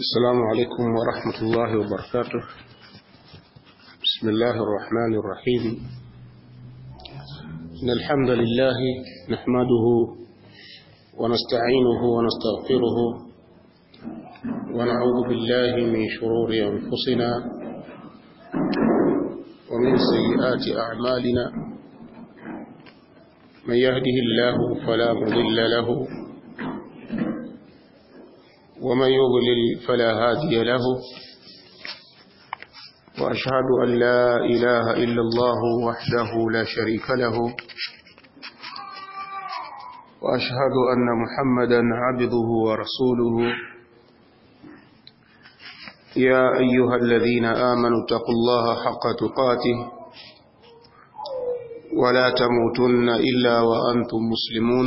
السلام عليكم ورحمة الله وبركاته بسم الله الرحمن الرحيم إن الحمد لله نحمده ونستعينه ونستغفره ونعوذ بالله من شرور أنفسنا ومن سيئات أعمالنا من يهده الله فلا مضل له ومن يضلل فلا هادي له وأشهد أن لا إله إلا الله وحده لا شريك له وأشهد أن محمدا عبده ورسوله يا أيها الذين آمنوا اتقوا الله حق تقاته ولا تموتن إلا وأنتم مسلمون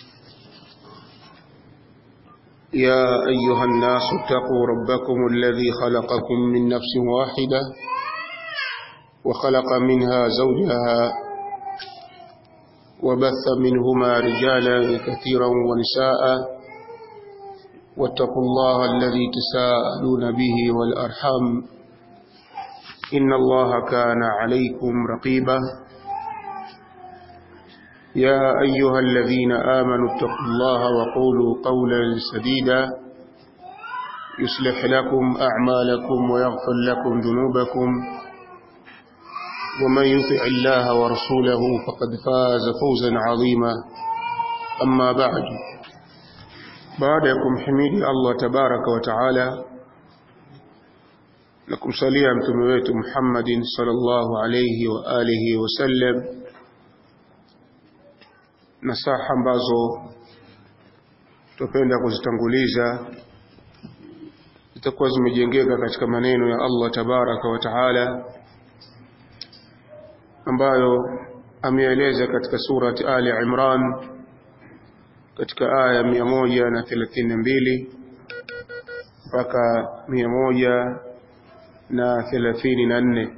يا أيها الناس اتقوا ربكم الذي خلقكم من نفس واحدة وخلق منها زوجها وبث منهما رجالا كثيرا ونساء واتقوا الله الذي تساءلون به والأرحام إن الله كان عليكم رقيبا يا أيها الذين آمنوا اتقوا الله وقولوا قولا سديدا يصلح لكم أعمالكم ويغفر لكم ذنوبكم ومن يطع الله ورسوله فقد فاز فوزا عظيما أما بعد بعدكم حميد الله تبارك وتعالى لكم صليا متمويت محمد صلى الله عليه وآله وسلم nasaha ambazo tupenda kuzitanguliza zitakuwa zimejengeka katika maneno ya Allah tabaraka wa taala ambayo ameeleza katika surati Ali Imran katika aya mia moja na thelathini na mbili mpaka mia moja na thelathini na nne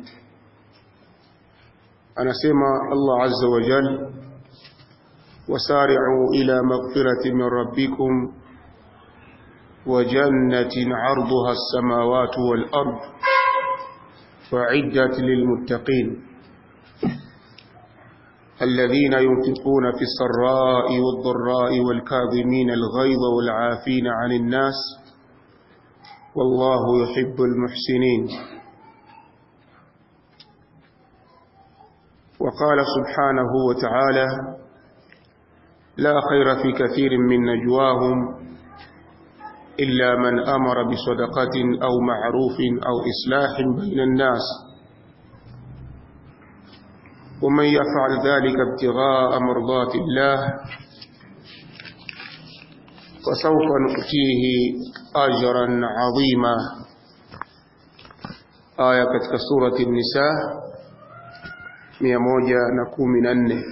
anasema Allah azza wa jalla وسارعوا إلى مغفرة من ربكم وجنة عرضها السماوات والأرض وعدت للمتقين الذين ينفقون في السراء والضراء والكاظمين الغيظ والعافين عن الناس والله يحب المحسنين وقال سبحانه وتعالى لا خير في كثير من نجواهم إلا من أمر بصدقة أو معروف أو إصلاح بين الناس ومن يفعل ذلك ابتغاء مرضات الله فسوف نؤتيه أجرا عظيما آية كتك سورة النساء 114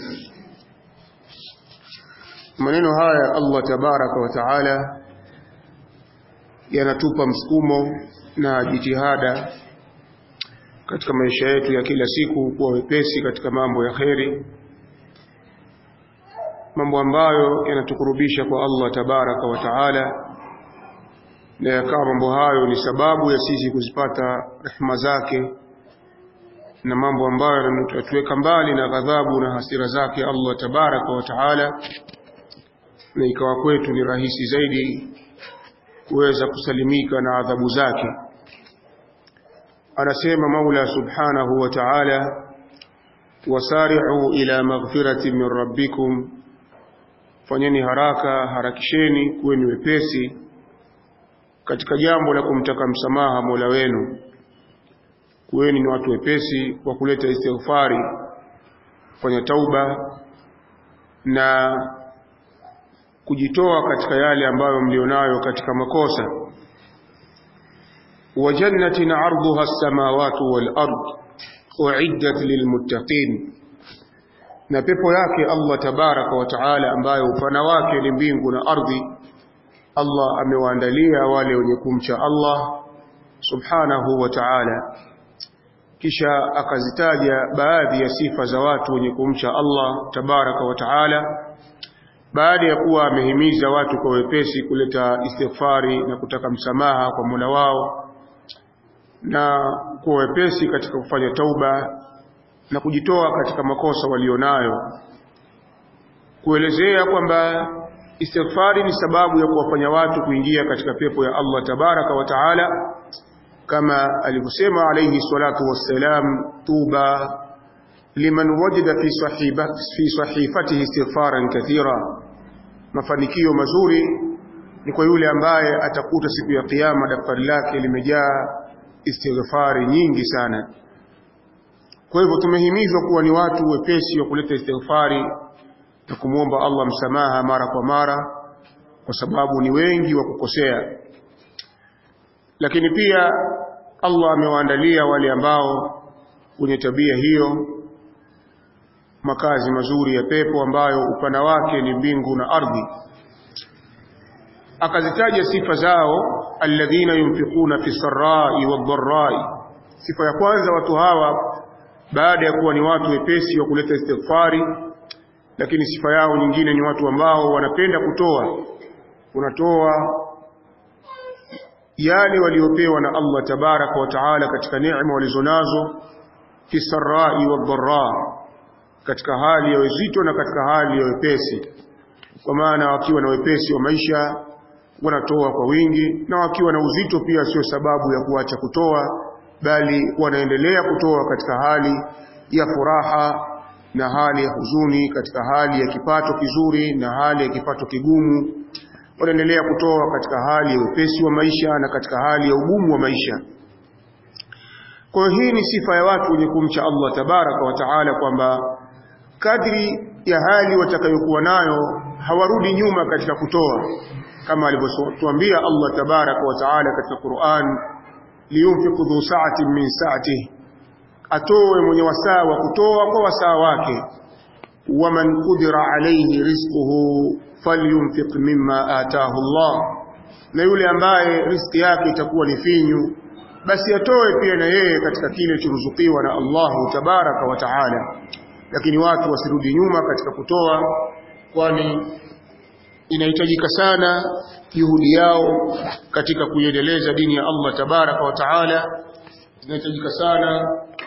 maneno haya Allah tabaraka wa taala yanatupa msukumo na jitihada katika maisha yetu ya kila siku kuwa wepesi katika mambo ya kheri mambo ambayo yanatukurubisha kwa Allah tabaraka wa taala na yakawa mambo hayo ni sababu ya sisi kuzipata rehema zake na mambo ambayo yanatuweka mbali na ghadhabu na hasira zake Allah tabaraka wa taala na ikawa kwetu ni rahisi zaidi kuweza kusalimika na adhabu zake anasema Maula subhanahu wa ta'ala wasari'u ila maghfirati min rabbikum fanyeni haraka harakisheni kuweni wepesi katika jambo la kumtaka msamaha Mola wenu kuweni ni watu wepesi kwa kuleta istighfari kufanya tauba na kujitoa katika yale ambayo mlionayo katika makosa wa jannatin arduha as-samawati wal ard uiddat lilmuttaqin na pepo yake Allah tabaraka wa taala ambayo upana wake ni mbingu na ardhi Allah amewaandalia wale wenye kumcha Allah subhanahu wa ta'ala kisha akazitaja baadhi ya sifa za watu wenye kumcha Allah tabaraka wa taala baada ya kuwa amehimiza watu kwa wepesi kuleta istighfari na kutaka msamaha kwa Mola wao na kwa wepesi katika kufanya tauba na kujitoa katika makosa walionayo kuelezea kwamba istighfari ni sababu ya kuwafanya watu kuingia katika pepo ya Allah tabaraka wa taala kama alivyosema alayhi salatu wassalam tuba liman wajada fi sahiba fi sahifatihi istighfaran kathira mafanikio mazuri ni kwa yule ambaye atakuta siku ya kiyama daftari lake limejaa istighfari nyingi sana kwa hivyo tumehimizwa kuwa ni watu wepesi wa kuleta istighfari na kumwomba Allah msamaha mara kwa mara kwa sababu ni wengi wa kukosea lakini pia Allah amewaandalia wale ambao wenye tabia hiyo makazi mazuri ya pepo ambayo upana wake ni mbingu na ardhi akazitaja sifa zao alladhina yunfiquna fi sarrai wadh-dharrai sifa ya kwanza watu hawa baada ya kuwa ni watu wepesi wa kuleta istighfari lakini sifa yao nyingine ni watu ambao wanapenda kutoa unatoa yale waliopewa na Allah tabaraka wa taala katika neema walizonazo fi sarrai wadh-dharra katika hali ya uzito na katika hali ya wepesi kwa maana wakiwa na wepesi wa maisha wanatoa kwa wingi na wakiwa na uzito pia sio sababu ya kuacha kutoa bali wanaendelea kutoa katika hali ya furaha na hali ya huzuni katika hali ya kipato kizuri na hali ya kipato kigumu wanaendelea kutoa katika hali ya wepesi wa maisha na katika hali ya ugumu wa maisha kwa hiyo hii ni sifa ya watu wenye kumcha Allah tabaraka wa taala kwamba kadri ya hali watakayokuwa nayo hawarudi nyuma katika kutoa kama alivyotuambia Allah tabaraka wa taala katika Qur'an liyunfiqu dhu sa'atin min sa'atihi atoe mwenye wasaa wa kutoa kwa wasaa wake waman qudira alayhi rizquhu falyunfiq mimma ataahu Allah na yule ambaye riziki yake itakuwa ni finyu basi atoe pia na yeye katika kile churuzukiwa na Allahu tabaraka wa taala lakini watu wasirudi nyuma katika kutoa kwani inahitajika sana juhudi yao katika kuiendeleza dini ya Allah tabaraka wa taala inahitajika sana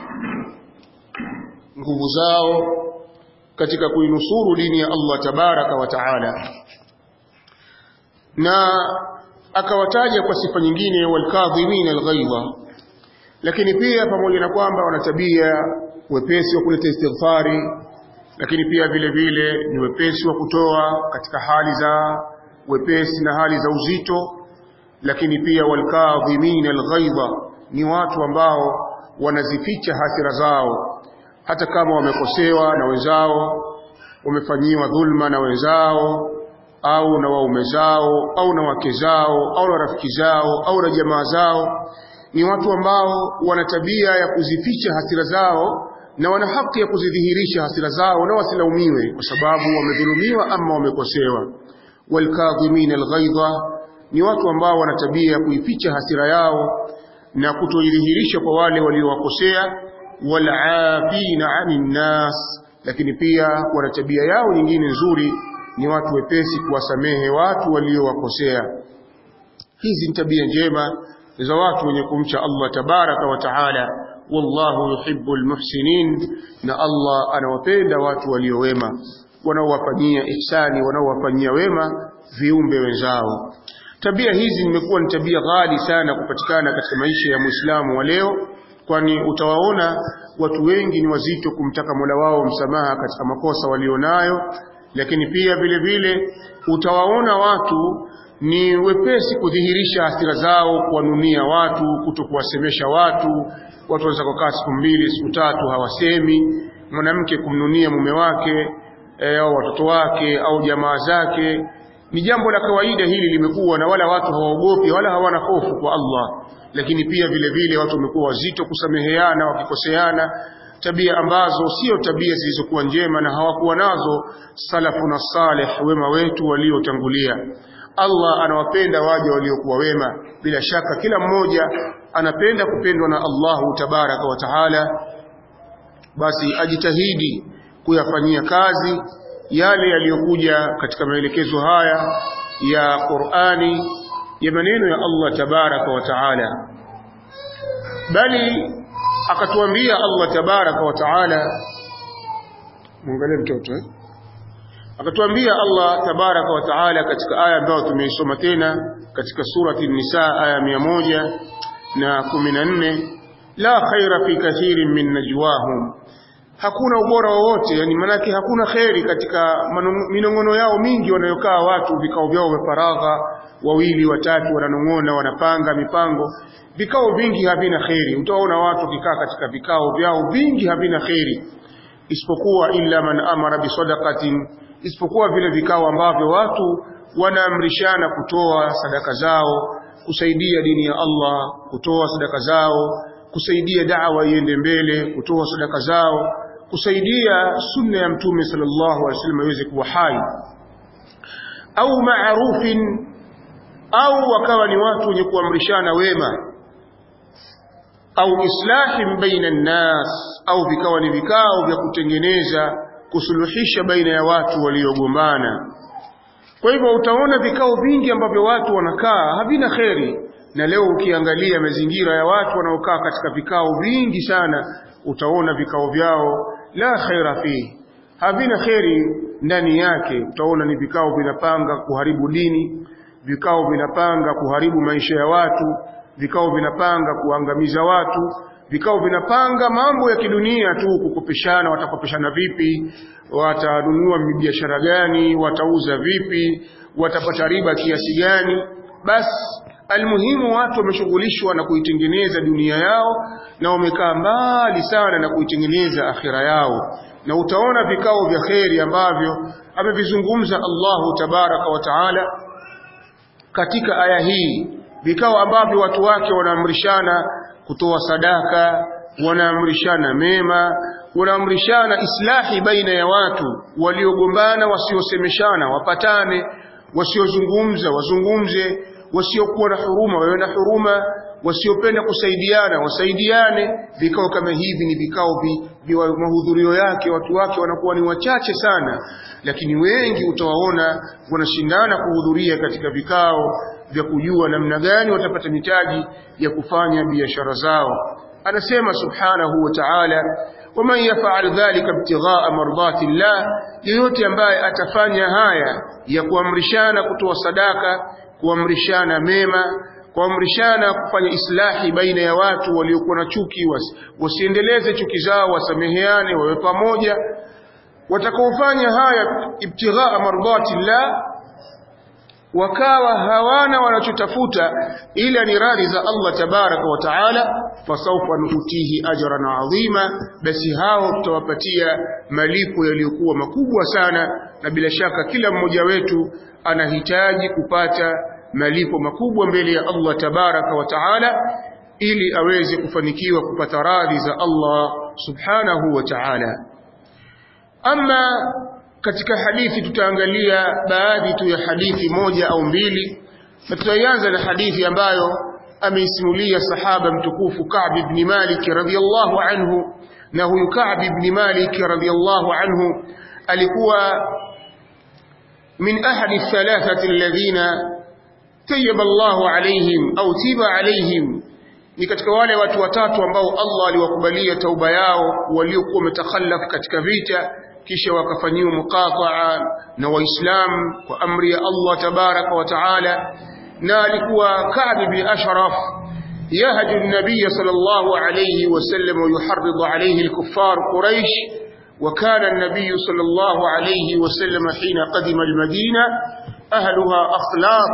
nguvu zao katika kuinusuru dini ya Allah tabaraka wa taala na akawataja kwa sifa nyingine walkadhimin alghaidha lakini pia pamoja na kwamba wana tabia wepesi wa kuleta istighfari lakini pia vile vile ni wepesi wa kutoa katika hali za wepesi na hali za uzito lakini pia walkadhimin alghaidha ni watu ambao wanazificha hasira zao hata kama wamekosewa na wenzao wamefanyiwa dhulma na wenzao au na waume zao au na wake zao au na rafiki zao au na jamaa zao ni watu ambao wana tabia ya kuzificha hasira zao na wana haki ya kuzidhihirisha hasira zao na wasilaumiwe kwa sababu wamedhulumiwa ama wamekosewa walkadhimin alghaidha ni watu ambao wana tabia ya kuificha hasira yao na kutoidhihirisha kwa wale waliowakosea walafina anin nas lakini pia wana tabia yao nyingine nzuri ni watu wepesi kuwasamehe watu waliowakosea hizi ni tabia njema za watu wenye kumcha Allah tabaraka wa taala wallahu yuhibbul muhsinin na Allah anawapenda watu waliowema wanaowafanyia ihsani wanaowafanyia wema viumbe wenzao tabia hizi nimekuwa ni tabia ghali sana kupatikana katika maisha ya Muislamu wa leo kwani utawaona watu wengi ni wazito kumtaka Mola wao msamaha katika makosa walionayo lakini pia vile vile utawaona watu ni wepesi kudhihirisha hasira zao kuwanunia watu kutokuwasemesha watu watu wanaweza kukaa siku mbili siku tatu hawasemi mwanamke kumnunia mume wake e, au watoto wake au jamaa zake ni jambo la kawaida hili limekuwa na wala watu hawaogopi wala hawana hofu kwa Allah lakini pia vile vile watu wamekuwa wazito kusameheana wakikoseana tabia ambazo sio tabia zilizokuwa njema na hawakuwa nazo salafuna salih wema wetu waliotangulia Allah anawapenda waja waliokuwa wema bila shaka kila mmoja anapenda kupendwa na Allahu tabaraka wa taala basi ajitahidi kuyafanyia kazi yale yaliyokuja katika maelekezo haya ya Qur'ani ya maneno ya Allah tabaraka wa taala bali akatuambia Allah tabaraka wa taala muangalie mtoto eh? akatuambia Allah tabaraka wa taala katika aya ambayo tumeisoma tena katika surati Nisa aya mia moja na kumi na nne la khaira fi kathirin min najwahum hakuna ubora wowote yani manake hakuna kheri katika minongono yao mingi wanayokaa watu vikao vyao vya faragha wawili watatu wananong'ona wanapanga mipango vikao vingi havina kheri utaona watu wakikaa katika vikao vyao vingi havina kheri isipokuwa illa man amara bisadaqatin isipokuwa vile vikao ambavyo watu wanaamrishana kutoa sadaka zao kusaidia dini ya Allah kutoa sadaka zao kusaidia da'wa iende mbele kutoa sadaka zao kusaidia sunna ya mtume sallallahu alaihi wasallam iweze kuwa hai au maarufin au wakawa ni watu wenye kuamrishana wema au islahin baina nnas au vikawa ni vikao vya kutengeneza kusuluhisha baina ya watu waliogombana kwa hivyo utaona vikao vingi ambavyo watu wanakaa havina kheri na leo ukiangalia mazingira ya watu wanaokaa katika vikao vingi sana utaona vikao vyao la khaira fihi havina kheri ndani yake utaona ni vikao vinapanga kuharibu dini vikao vinapanga kuharibu maisha ya watu vikao vinapanga kuangamiza watu vikao vinapanga mambo ya kidunia tu kukopeshana watakopeshana vipi watanunua biashara gani watauza vipi watapata riba kiasi gani basi almuhimu watu wameshughulishwa na kuitengeneza dunia yao na wamekaa mbali sana na kuitengeneza akhira yao na utaona vikao vya kheri ambavyo amevizungumza Allahu tabaraka wa taala katika aya hii vikao ambavyo watu wake wanaamrishana kutoa sadaka wanaamrishana mema wanaamrishana islahi baina ya watu waliogombana wasiosemeshana wapatane wasiozungumza wazungumze wasiokuwa na huruma wawe na huruma wasiopenda kusaidiana wasaidiane vikao kama hivi ni vikao vi, mahudhurio yake watu wake wanakuwa ni wachache sana lakini wengi utawaona wanashindana kuhudhuria katika vikao vya kujua namna gani watapata mitaji ya kufanya biashara zao anasema subhanahu wa ta'ala waman yaf'al dhalika ibtigha'a mardati llah yeyote ambaye atafanya haya ya kuamrishana kutoa sadaka kuamrishana mema kuamrishana kufanya islahi baina ya watu waliokuwa na chuki wasi, wasiendeleze chuki zao wasameheane wawe pamoja watakaofanya haya ibtighaa mardati llah wakawa hawana wanachotafuta ila ni radhi za Allah tabaraka wa taala fasawfa nutihi ajran adhima basi hao tutawapatia malipo yaliyokuwa makubwa sana na bila shaka kila mmoja wetu anahitaji kupata malipo makubwa mbele ya Allah tabaraka wa taala ili aweze kufanikiwa kupata radhi za Allah subhanahu wa ta'ala ama katika hadithi tutaangalia baadhi tu ya hadithi moja au mbili na tutaianza na hadithi ambayo ameisimulia sahaba mtukufu Ka'b ibn Malik radhiyallahu anhu na huyu Ka'b ibn Malik radhiyallahu anhu alikuwa min ahadi thalathati alladhina tayyaba Allahu alaihim au tiba alaihim ni katika wale watu watatu ambao Allah aliwakubalia tauba yao waliokuwa wametakhallaf katika vita kisha wakafanyiwa muqataa na waislamu kwa amri ya Allah tabaraka wa taala na alikuwa Ka'b bin Ashraf yahju an-nabiy sallallahu alayhi wasallam wa yuharridu alayhi al-kuffar Quraysh وكان النبي صلى الله عليه وسلم حين قدم المدينة أهلها أخلاط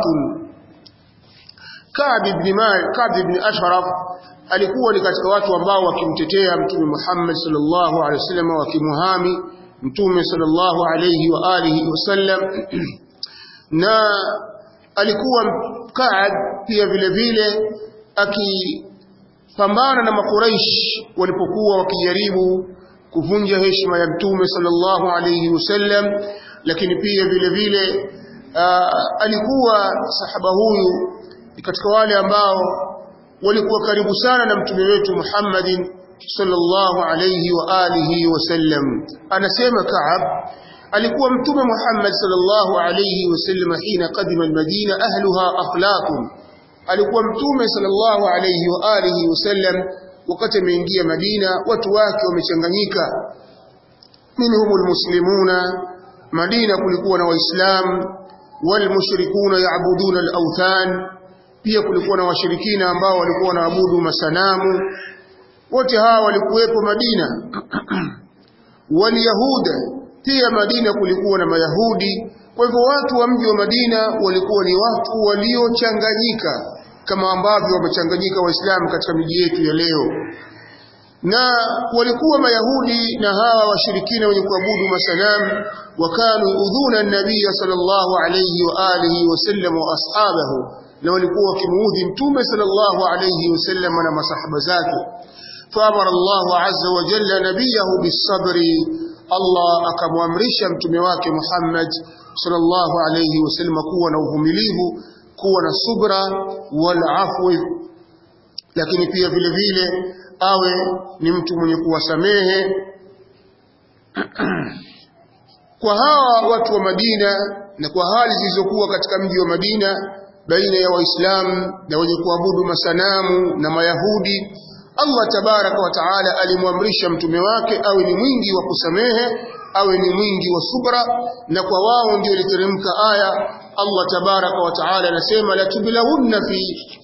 Ka'b ibn Malik Ka'b ibn Ashraf alikuwa ni katika watu ambao wakimtetea Mtume Muhammad sallallahu alaihi wasallam wakimuhami Mtume sallallahu alaihi wa alihi wasallam na alikuwa Ka'b pia vile vile akipambana na makuraish walipokuwa wakijaribu kuvunja heshima ya Mtume sallallahu alaihi wasallam lakini pia vile vile uh, alikuwa sahaba huyu katika wale ambao walikuwa karibu sana na mtume wetu Muhammadin sallallahu alayhi wa alihi wasallam anasema Ka'ab alikuwa mtume Muhammad sallallahu alayhi wasallam hina qadima almadina ahluha akhlaqun alikuwa mtume sallallahu alayhi wa alihi wasallam wakati ameingia Madina watu wake wamechanganyika minhum almuslimuna Madina kulikuwa na waislamu walmushrikuna yaabuduna alawthan pia kulikuwa na washirikina ambao walikuwa wanaabudu masanamu wote hawa walikuwepo Madina waliyahuda pia Madina kulikuwa na mayahudi kwa hivyo watu wa mji wa Madina walikuwa ni watu waliochanganyika kama ambavyo wamechanganyika waislamu katika miji yetu ya leo na walikuwa mayahudi na hawa washirikina wenye kuabudu masanamu wakanu udhuna nabii sallallahu alayhi wa alihi wasallam wa ashabahu na walikuwa wakimuudhi mtume sallallahu alayhi wasallam na masahaba zake فأمر الله عز وجل نبيه بالصبر الله akamwamrisha mtume wake Muhammad sallallahu alayhi wasallam kuwa na uvumilivu kuwa na subra wal afwi lakini pia vile vile awe ni mtu mwenye kuwasamehe kwa hawa watu wa Madina na kwa hali zilizokuwa katika mji wa Madina baina ya Waislamu na wenye kuabudu masanamu na Mayahudi Allah tabaraka wa taala alimwamrisha mtume wake awe ni mwingi wa kusamehe awe ni mwingi wa subra na kwa wao ndio iliteremka aya Allah tabaraka wa taala anasema la tublahunna fi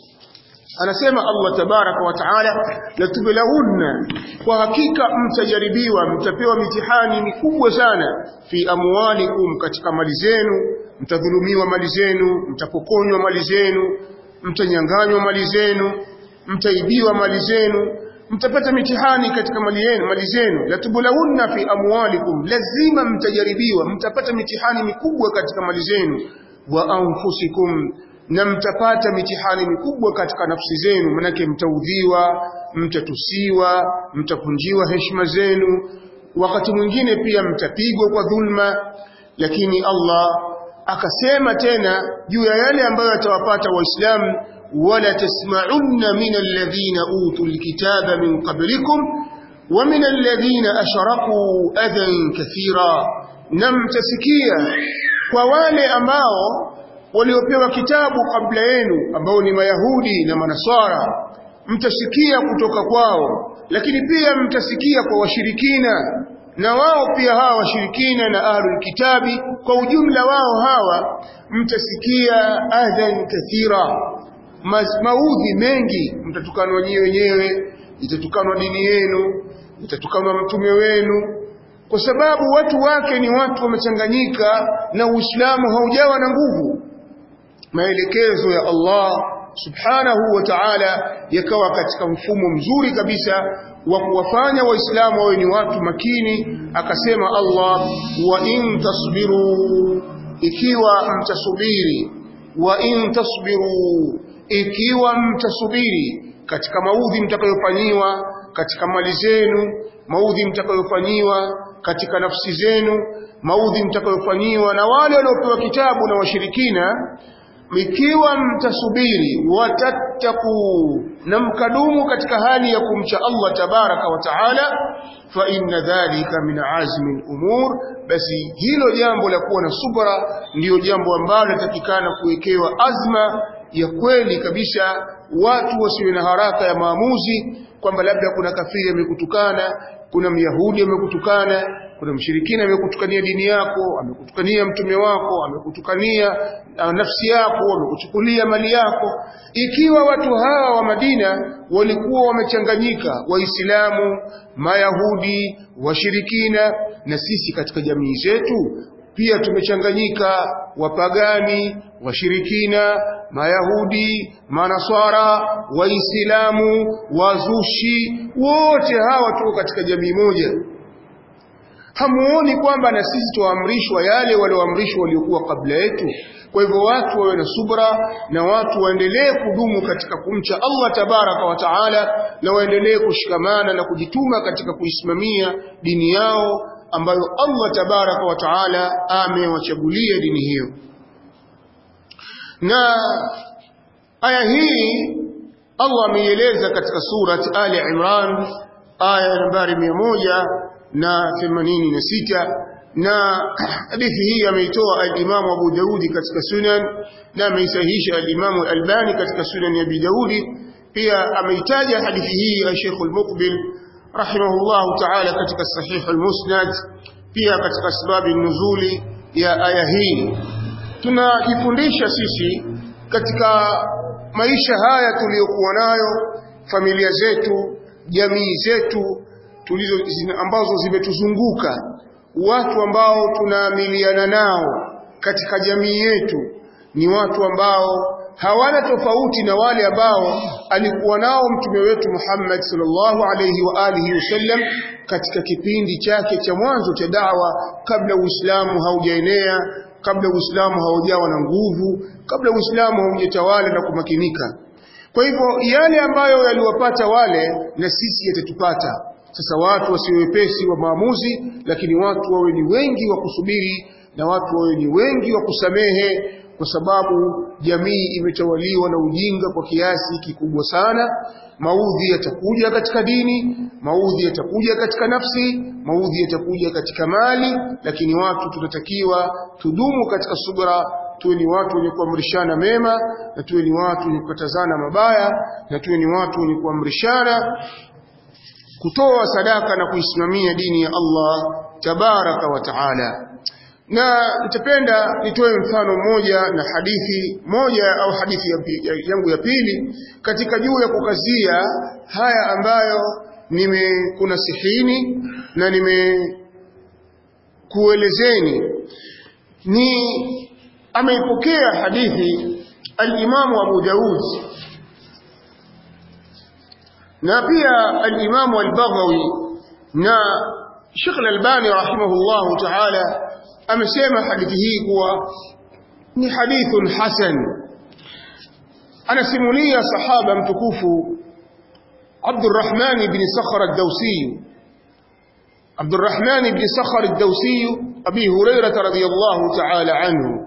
anasema Allah tabaraka wa taala la tublahunna kwa hakika mtajaribiwa mtapewa mitihani mikubwa sana fi amwalikum katika mali zenu mtadhulumiwa mali zenu mtapokonywa mali zenu mtanyanganywa mali zenu mtaibiwa mali zenu mtapata mitihani katika mali yenu mali zenu latubulahunna fi amwalikum lazima mtajaribiwa mtapata mitihani mikubwa katika mali zenu wa anfusikum na mtapata mitihani mikubwa katika nafsi zenu manake mtaudhiwa mtatusiwa mtapunjiwa heshima zenu wakati mwingine pia mtapigwa kwa dhulma lakini Allah akasema tena juu ya yale ambayo atawapata waislamu ولا تسمعن من الذين أوتوا الكتاب من قبلكم ومن الذين أشركوا أذى كثيرا نم تسكيا ووالي ambao waliopewa kitabu kabla yenu ambao ni mayahudi na manasara mtasikia kutoka kwao lakini pia mtasikia kwa washirikina na wao pia hawa washirikina na ahlul kitabi kwa ujumla wao hawa mtasikia adhan kathira maudhi mengi mtatukanwa nyinyi wenyewe itatukanwa dini yenu itatukanwa mtume wenu kwa sababu watu wake ni watu wamechanganyika na Uislamu haujawa na nguvu maelekezo ya Allah subhanahu wa ta'ala yakawa katika mfumo mzuri kabisa wa kuwafanya waislamu wawe ni watu makini akasema Allah wa in tasbiru ikiwa mtasubiri wa in tasbiru ikiwa mtasubiri katika maudhi mtakayofanyiwa katika mali zenu maudhi mtakayofanyiwa katika nafsi zenu maudhi mtakayofanyiwa na wale waliopewa kitabu na washirikina ikiwa mtasubiri watattaku na mkadumu katika hali ya kumcha Allah tabaraka wa taala fa inna dhalika min azmi al-umur basi hilo jambo la kuwa na subra ndiyo jambo ambalo litatikana kuwekewa azma ya kweli kabisa watu wasiwe na haraka ya maamuzi kwamba labda kuna kafiri amekutukana kuna myahudi amekutukana kuna mshirikina amekutukania dini yako amekutukania mtume wako amekutukania nafsi yako amekuchukulia mali yako ikiwa watu hawa wa Madina walikuwa wamechanganyika waislamu mayahudi washirikina na sisi katika jamii zetu pia tumechanganyika wapagani washirikina mayahudi manaswara waislamu wazushi wote hawa tuko katika jamii moja hamuoni kwamba na sisi tuamrishwa yale walioamrishwa waliokuwa kabla yetu kwa hivyo watu wawe na subra na watu waendelee kudumu katika kumcha Allah tabaraka wa taala na waendelee kushikamana na kujituma katika kuisimamia dini yao ambayo Allah tabaraka wa taala amewachagulia dini hiyo na aya hii Allah ameieleza katika surat Ali Imran aya nambari mia moja na themanini na sita na hadithi hii ameitoa al-Imam Abu Daudi katika Sunan na ameisahihisha al-Imam Al-Albani katika Sunan ya Abi Daudi pia ameitaja hadithi hii Sheikh Al-Muqbil rahimahullah ta'ala katika Sahih Al-Musnad pia katika sababu nuzuli ya aya hii tunajifundisha sisi katika maisha haya tuliyokuwa nayo familia zetu jamii zetu tulizo ambazo zimetuzunguka watu ambao tunaamiliana nao katika jamii yetu ni watu ambao hawana tofauti na wale ambao alikuwa nao mtume wetu Muhammad sallallahu alayhi wa alihi wasallam katika kipindi chake cha mwanzo cha da'wa kabla Uislamu haujaenea kabla Uislamu haujawa na nguvu kabla Uislamu haujatawala na kumakinika kwa hivyo yale ambayo yaliwapata wale na sisi yatatupata sasa watu wasiwe wepesi wa maamuzi lakini watu wawe ni wengi wa kusubiri na watu wawe ni wengi wa kusamehe kwa sababu jamii imetawaliwa na ujinga kwa kiasi kikubwa sana maudhi yatakuja katika dini maudhi yatakuja katika nafsi maudhi yatakuja katika mali lakini watu tunatakiwa tudumu katika subra tuwe ni watu wenye kuamrishana mema na tuwe ni watu wenye kukatazana mabaya na tuwe ni watu wenye kuamrishana kutoa sadaka na kuisimamia dini ya Allah tabaraka wa taala na nitapenda nitoe mfano mmoja na hadithi moja au hadithi yangu ya pili katika juu ya kukazia haya ambayo nimekunasihini na nimekuelezeni ni ameipokea hadithi al-Imam Abu Daud na pia al-Imam al-Baghawi na Sheikh al-Albani rahimahullahu ta'ala amesema hadithi hii kuwa ni hadithun hasan anasimulia sahaba mtukufu Abdurrahman ibn Sakhar ad-Dawsi Abdurrahman ibn Sakhar ad-Dawsi Abi Hurairah radhiyallahu ta'ala anhu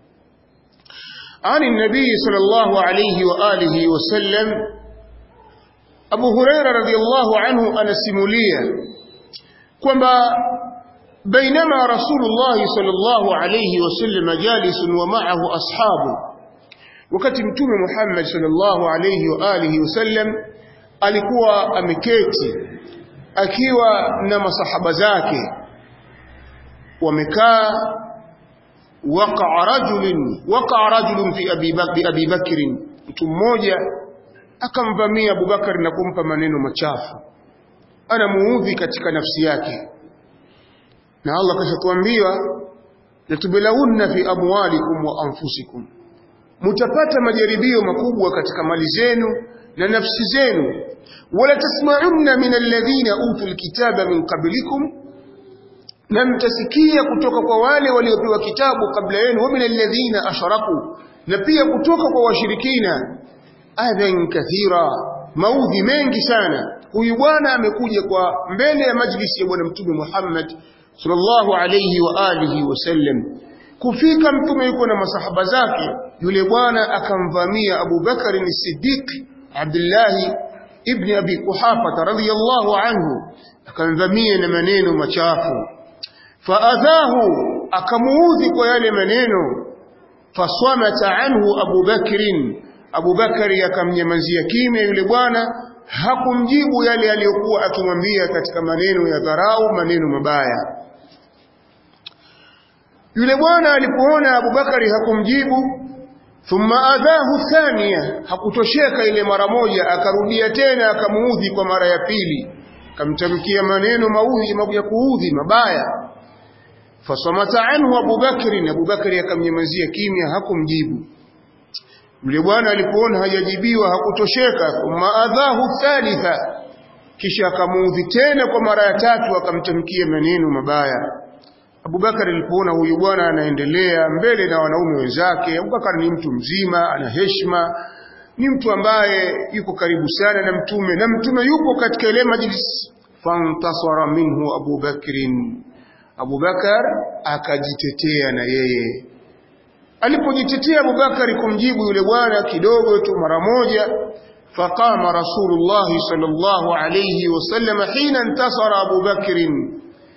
عن النبي صلى الله عليه وآله وسلم أبو هريرة رضي الله عنه أنا سموليا كما بينما رسول الله صلى الله عليه وسلم جالس ومعه أصحابه wakati mtume Muhammad sallallahu alayhi wa alihi wasallam alikuwa ameketi akiwa na masahaba zake wamekaa waqa'a rajulun waqa'a rajulun fi abi bakr abi bakr mtu mmoja akamvamia Abubakar na kumpa maneno machafu anamuudhi katika nafsi yake na Allah kashakuambia latublaunna fi amwalikum wa anfusikum mutapata majaribio makubwa katika mali zenu na nafsi zenu wala tasma'unna min alladhina utul kitaba min qablikum na mtasikia kutoka kwa wale waliopewa kitabu kabla yenu wa min alladhina ashraku na pia kutoka kwa washirikina adhan kathira maudhi mengi sana huyu bwana amekuja kwa mbele ya majlisi ya bwana mtume Muhammad sallallahu alayhi wa alihi wasallam kufika mtume yuko na masahaba zake yule bwana akamvamia Abu Bakar as-Siddiq Abdullah ibn Abi Quhafa radhiyallahu anhu akamvamia na maneno machafu faadhahu akamuudhi kwa yale maneno faswamata anhu Abu Bakrin Abu Bakari akamnyamazia kimya yule bwana hakumjibu yale aliyokuwa akimwambia katika maneno ya dharau maneno mabaya yule bwana alipoona Abu Bakari hakumjibu thumma adhahu thania hakutosheka ile mara moja akarudia tena akamuudhi kwa mara ya pili akamtamkia maneno maudhi ya kuudhi mabaya fasamata anhu Abu Bakri Abu Bakri akamnyamazia kimya hakumjibu yule bwana alipoona hajajibiwa hakutosheka thumma adhahu thalitha kisha akamuudhi tena kwa mara ya tatu akamtamkia maneno mabaya Abubakar alipoona huyu bwana anaendelea mbele na wanaume wenzake Abubakar ni mtu mzima ana heshima ni mtu ambaye yuko karibu sana na mtume na mtume yupo katika ile majlis fantasara minhu Abu Bakrin Abu Bakar akajitetea na yeye alipojitetea Abu Bakar kumjibu yule bwana kidogo tu mara moja faqama Rasulullah sallallahu alayhi wasallam hina intasara Abu Bakr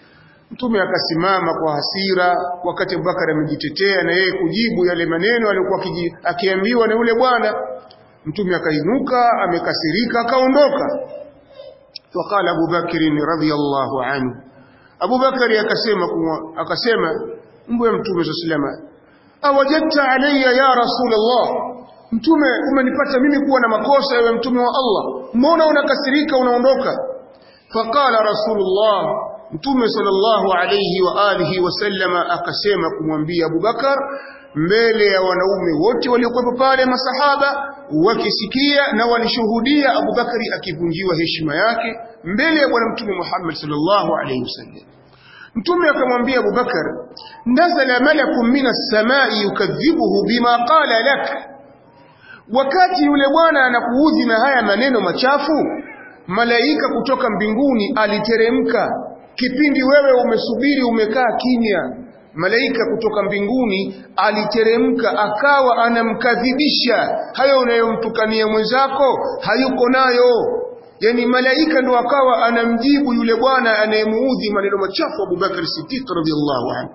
Mtume akasimama kwa hasira wakati Abubakar amejitetea na yeye kujibu yale maneno aliyokuwa akiambiwa na yule bwana. Mtume akainuka amekasirika akaondoka. Waqala Abu Bakr radhiyallahu anhu, Abu Bakari akasema akasema mbwe Mtume sallallahu awajadta alayya ya Rasulullah, Mtume umenipata mimi kuwa na makosa, ewe Mtume wa Allah, mbona unakasirika unaondoka? Faqala Rasulullah Mtume sallallahu alayhi wa alihi wasallama akasema kumwambia Abubakar mbele ya wanaume wote waliokuwepo pale masahaba wakisikia na walishuhudia Abubakari akivunjiwa heshima yake mbele ya bwana Mtume Muhammad sallallahu alayhi wasallam. Mtume akamwambia Abubakar, nazala malakun minas samai yukadhibuhu bima qala lak, wakati yule bwana anakuudhi na haya maneno machafu, malaika kutoka mbinguni aliteremka kipindi wewe umesubiri umekaa kimya malaika kutoka mbinguni aliteremka akawa anamkadhibisha hayo unayomtukania mwenzako hayuko nayo yani malaika ndo akawa anamjibu yule bwana anayemuudhi maneno machafu Abubakar Siddiq radhiallahu anhu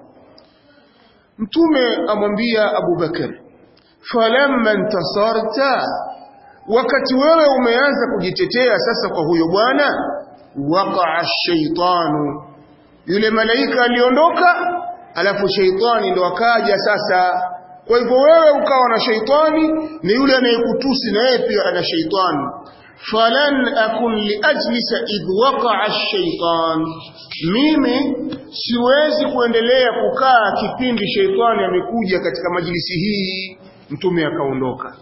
mtume amwambia Abubakar falamma intasarta wakati wewe umeanza kujitetea sasa kwa huyo bwana waqa'a shaitanu yule malaika aliondoka alafu shaitani ndo akaja sasa kwa hivyo wewe ukawa na shaitani ni yule anayekutusi na yeye pia ana shaitani falan akun liajlisa idh waqa'a ash-shaytan mimi siwezi kuendelea kukaa kipindi shaitani amekuja katika majlisi hii mtume akaondoka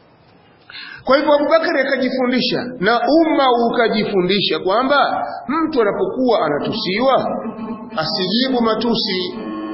kwa hivyo Abubakari akajifundisha na umma ukajifundisha kwamba mtu anapokuwa anatusiwa asijibu matusi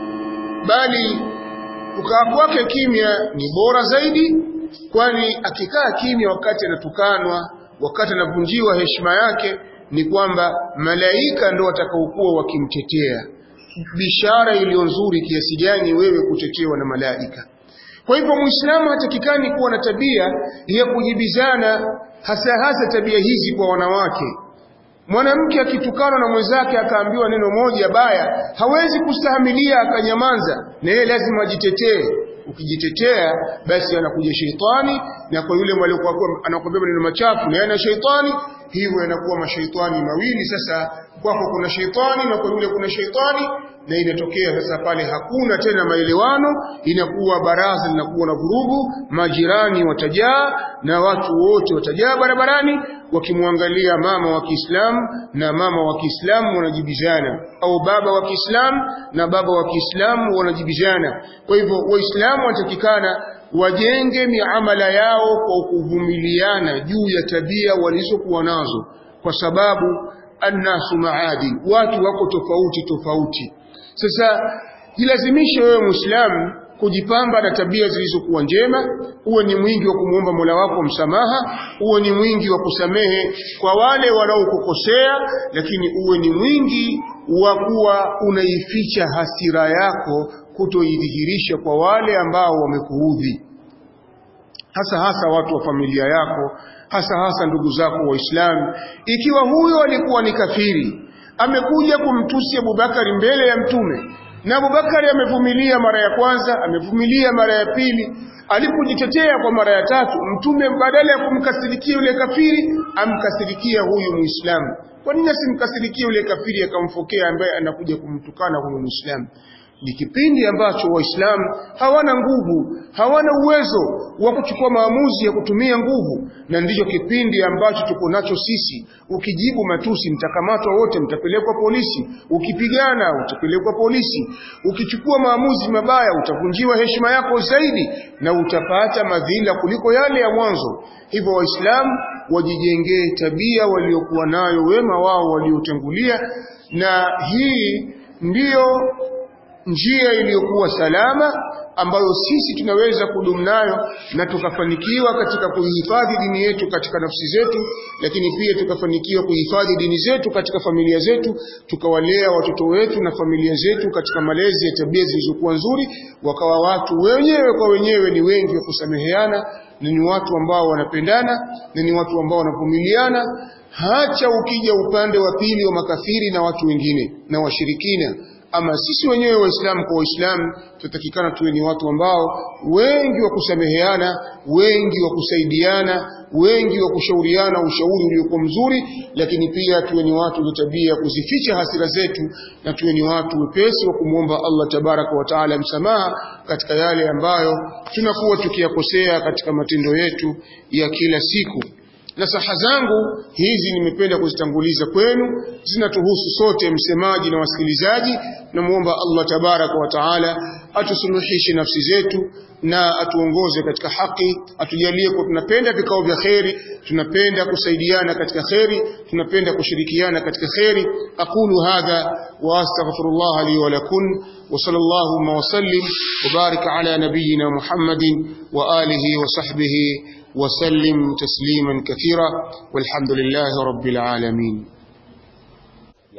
bali kukaa kwake kimya ni bora zaidi kwani akikaa kimya wakati anatukanwa wakati anavunjiwa heshima yake ni kwamba malaika ndo watakaokuwa wakimtetea bishara iliyo nzuri kiasi gani wewe kutetewa na malaika kwa hivyo muislamu hatakikani kuwa na tabia ya kujibizana hasa hasa tabia hizi kwa wanawake mwanamke akitukana na mwenzake akaambiwa neno moja baya hawezi kustahimilia akanyamaza na yeye lazima ajitetee ukijitetea basi anakuja sheitani na kwa yule aliyekuwa anakuambia maneno machafu na yana sheitani hivyo yanakuwa mashaitani mawili sasa kwako kuna sheitani na kwa yule kuna sheitani na inatokea sasa pale hakuna tena maelewano inakuwa baraza linakuwa na vurugu majirani watajaa na watu wote watajaa barabarani wakimwangalia mama wa Kiislamu na mama wa Kiislamu wanajibizana au baba wa Kiislamu na baba wa Kiislamu wanajibizana kwa hivyo waislamu watakikana wajenge miamala yao kwa kuvumiliana juu ya tabia walizokuwa nazo kwa sababu annasu maadil watu wako tofauti tofauti sasa jilazimishe wewe Muislamu kujipamba na tabia zilizokuwa njema, uwe ni mwingi wa kumwomba Mola wako msamaha, uwe ni mwingi wa kusamehe kwa wale wanaokukosea, lakini uwe ni mwingi wa kuwa unaificha hasira yako, kutoidhihirisha kwa wale ambao wamekuudhi, hasa hasa watu wa familia yako, hasa hasa ndugu zako Waislamu. Ikiwa huyo alikuwa ni kafiri, amekuja kumtusi Abubakari mbele ya Mtume na Abubakari amevumilia mara ya kwanza, amevumilia mara ya pili. Alipojitetea kwa mara ya tatu, Mtume badala ya kumkasirikia yule kafiri, amkasirikia huyu Muislamu. Kwa nini asimkasirikie yule kafiri akamfokea ambaye anakuja kumtukana huyu Muislamu? Ni kipindi ambacho Waislamu hawana nguvu, hawana uwezo wa kuchukua maamuzi ya kutumia nguvu, na ndicho kipindi ambacho tuko nacho sisi. Ukijibu matusi, mtakamatwa wote, mtapelekwa polisi. Ukipigana, utapelekwa polisi. Ukichukua maamuzi mabaya, utavunjiwa heshima yako zaidi na utapata madhila kuliko yale ya mwanzo. Hivyo Waislamu wajijengee tabia waliokuwa nayo wema wao waliotangulia, na hii ndiyo njia iliyokuwa salama ambayo sisi tunaweza kudumu nayo na tukafanikiwa katika kuhifadhi dini yetu katika nafsi zetu, lakini pia tukafanikiwa kuhifadhi dini zetu katika familia zetu, tukawalea watoto wetu na familia zetu katika malezi ya tabia zilizokuwa nzuri, wakawa watu wenyewe kwa wenyewe ni wengi wa kusameheana na ni watu ambao wanapendana na ni watu ambao wanavumiliana hacha ukija upande wa pili wa makafiri na watu wengine na washirikina ama sisi wenyewe waislamu kwa waislamu tutakikana tuwe ni watu ambao wengi wa kusameheana wengi wa kusaidiana wengi wa kushauriana ushauri uliokuwa mzuri lakini pia tuwe ni watu wenye tabia kuzificha hasira zetu na tuwe ni watu wepesi wa kumwomba Allah tabaraka wa taala msamaha katika yale ambayo tunakuwa tukiyakosea katika matendo yetu ya kila siku nasaha zangu hizi nimependa kuzitanguliza kwenu zinatuhusu sote msemaji na wasikilizaji namuomba Allah tabaraka wa taala atusuluhishe nafsi zetu na atuongoze katika haki atujalie kwa tunapenda vikao vya kheri tunapenda kusaidiana katika kheri tunapenda kushirikiana katika kheri aqulu hadha wa astaghfirullah li wa lakum wa sallallahu wa sallim wa barik ala nabiyyina muhammadin wa alihi wa sahbihi وسلم تسليما كثيرا والحمد لله رب العالمين